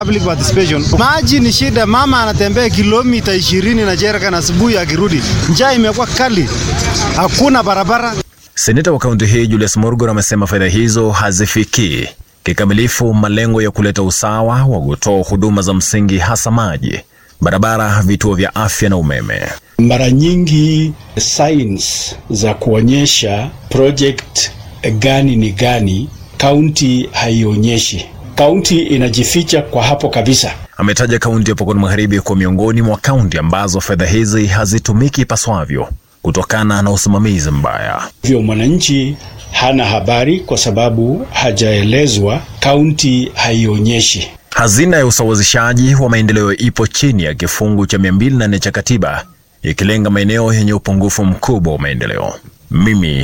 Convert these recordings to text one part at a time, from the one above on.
Public participation. Maji ni shida, mama anatembea kilomita 20 na jerika na asubuhi akirudi. Njaa imekuwa kali. Hakuna barabara. Seneta wa kaunti hii Julius Murgor amesema fedha hizo hazifikii kikamilifu malengo ya kuleta usawa wa kutoa huduma za msingi hasa maji, barabara, vituo vya afya na umeme. Mara nyingi signs za kuonyesha project gani ni gani, kaunti haionyeshi. Kaunti inajificha kwa hapo kabisa. Ametaja kaunti ya Pokot Magharibi kwa miongoni mwa kaunti ambazo fedha hizi hazitumiki ipaswavyo kutokana na usimamizi mbaya. Hivyo mwananchi hana habari kwa sababu hajaelezwa, kaunti haionyeshi. Hazina ya usawazishaji wa maendeleo ipo chini ya kifungu cha 204 cha katiba ikilenga maeneo yenye upungufu mkubwa wa maendeleo. Mimi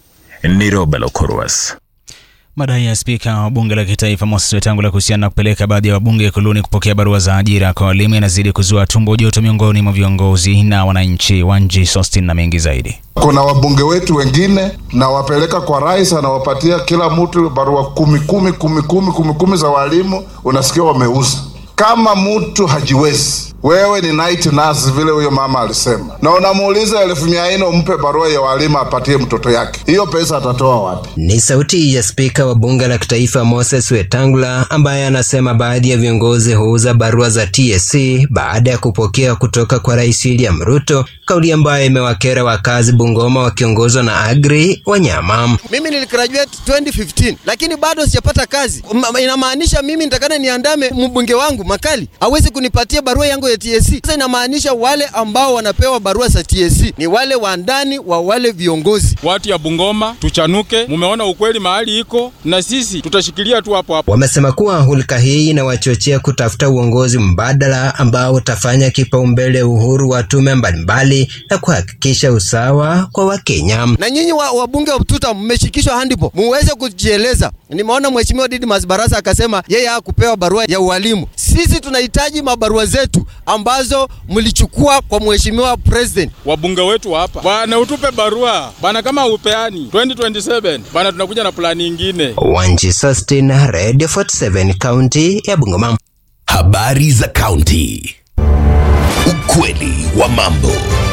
ni Robert Okorwas. Madai ya spika wa bunge la kitaifa Moses Wetangula kuhusiana na kupeleka baadhi ya wabunge Ikuluni kupokea barua za ajira kwa walimu yanazidi kuzua tumbo joto miongoni mwa viongozi na wananchi. Wanji Sostin na mengi zaidi. Kuna wabunge wetu wengine na wapeleka kwa rais, anawapatia kila mtu barua kumi kumi kumi kumi kumi kumi za walimu, unasikia wameuza. Kama mtu hajiwezi, wewe ni night nurse vile huyo mama alisema, na unamuuliza elfu mia nne umpe barua ya walimu apatie mtoto yake, hiyo pesa atatoa wapi? Ni sauti ya spika wa bunge la kitaifa Moses Wetangula ambaye anasema baadhi ya viongozi huuza barua za TSC baada ya kupokea kutoka kwa Rais William Ruto, kauli ambayo imewakera wakazi Bungoma wakiongozwa na Agri Wanyama. Mimi niligraduate 2015 lakini bado sijapata kazi. Ma- Inamaanisha mimi nitakana niandame mbunge wangu Makali hawezi kunipatia barua yangu ya TSC. Sasa inamaanisha wale ambao wanapewa barua za TSC ni wale wa ndani wa wale viongozi. Watu ya Bungoma tuchanuke, mumeona ukweli mahali iko, na sisi tutashikilia tu hapo hapo. Wamesema kuwa hulka hii inawachochea kutafuta uongozi mbadala ambao utafanya kipaumbele uhuru wa tume mbalimbali na kuhakikisha usawa kwa Wakenya. Na nyinyi wa- wabunge wa Tuta mmeshikishwa handipo, muweze kujieleza. Nimeona mheshimiwa Didmas Barasa akasema yeye hakupewa barua ya ualimu. Sisi tunahitaji mabarua zetu ambazo mlichukua kwa mheshimiwa president. Wabunge wetu hapa bwana, utupe barua bwana, kama upeani 2027 bwana, tunakuja na plani ingine. Wanji Sustin, Radio 47, kaunti ya Bungoma. Habari za kaunti. Ukweli wa mambo.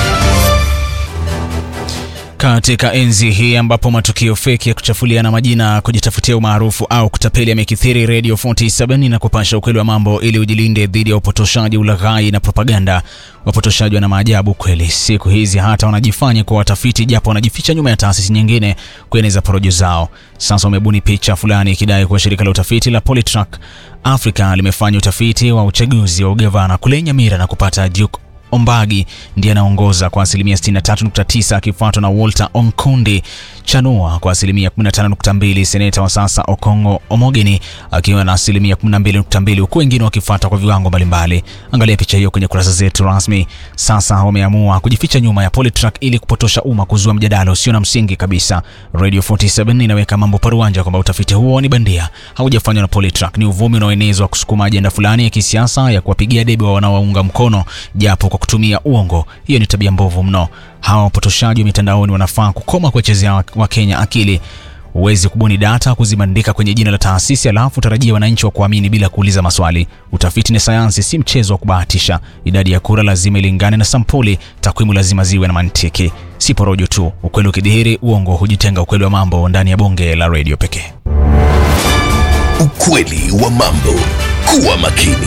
Katika enzi hii ambapo matukio feki ya kuchafuliana majina, kujitafutia umaarufu au kutapeli yamekithiri, Radio 47 na kupasha ukweli wa mambo ili ujilinde dhidi ya upotoshaji, ulaghai na propaganda. Wapotoshaji wana maajabu kweli. Siku hizi hata wanajifanya kuwa watafiti, japo wanajificha nyuma ya taasisi nyingine kueneza porojo zao. Sasa wamebuni picha fulani ikidai kuwa shirika la utafiti la Polytrack Africa limefanya utafiti wa uchaguzi wa ugavana kule Nyamira na kupata Duke Ombagi ndiye anaongoza kwa asilimia 63.9 akifuatwa na Walter Onkundi Chanua kwa asilimia 15.2, seneta wa sasa Okongo Omogeni akiwa na asilimia 12.2, huku wengine wakifuata kwa viwango mbalimbali. Angalia picha hiyo kwenye kurasa zetu rasmi. Sasa wameamua kujificha nyuma ya Polytrack ili kupotosha umma, kuzua mjadala usio na msingi kabisa. Radio 47 inaweka mambo paruanja kwamba utafiti huo ni bandia, haujafanywa na Polytrack, ni uvumi unaoenezwa kusukuma ajenda fulani ya kisiasa ya kuwapigia debe wa wanaowaunga mkono, japo kwa kutumia uongo. Hiyo ni tabia mbovu mno. Hawa wapotoshaji wa mitandaoni wanafaa kukoma kuwachezea Wakenya akili. Huwezi kubuni data kuzibandika kwenye jina la taasisi alafu tarajia wananchi wa kuamini bila kuuliza maswali. Utafiti ni sayansi, si mchezo wa kubahatisha. Idadi ya kura lazima ilingane na sampuli, takwimu lazima ziwe na mantiki, si porojo tu. Ukweli ukidhihiri, uongo hujitenga. Ukweli wa mambo ndani ya bonge la redio pekee. Ukweli wa mambo. Kuwa makini.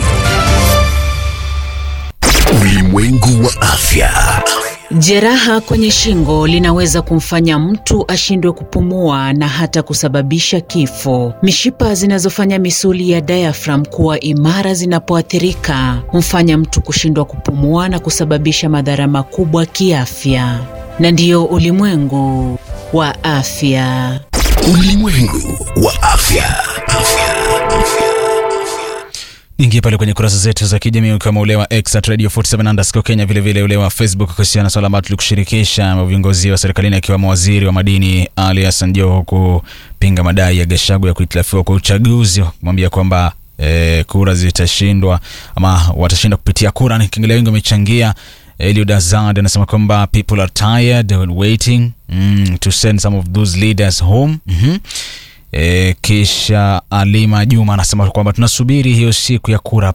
Ulimwengu wa afya. Jeraha kwenye shingo linaweza kumfanya mtu ashindwe kupumua na hata kusababisha kifo. Mishipa zinazofanya misuli ya diaphragm kuwa imara zinapoathirika humfanya mtu kushindwa kupumua na kusababisha madhara makubwa kiafya. Na ndiyo ulimwengu wa afya. Ulimwengu wa afya. Afya. Ingia pale kwenye kurasa zetu za kijamii ukiwemo ule wa X at Radio 47 underscore Kenya, vilevile ule wa Facebook kuhusiana na swala ambalo tulikushirikisha viongozi wa serikalini akiwemo waziri wa madini Ali Hassan Joho kupinga madai ya Gachagua ya kuhitilafiwa kwa uchaguzi, kumwambia kwamba e, kura zitashindwa ama watashinda kupitia kura. Nikiangalia wengi wamechangia. Eliud Azad anasema kwamba people are tired and waiting mm, to send some of those leaders home mm -hmm. E, kisha Alima Juma anasema kwamba tunasubiri hiyo siku ya kura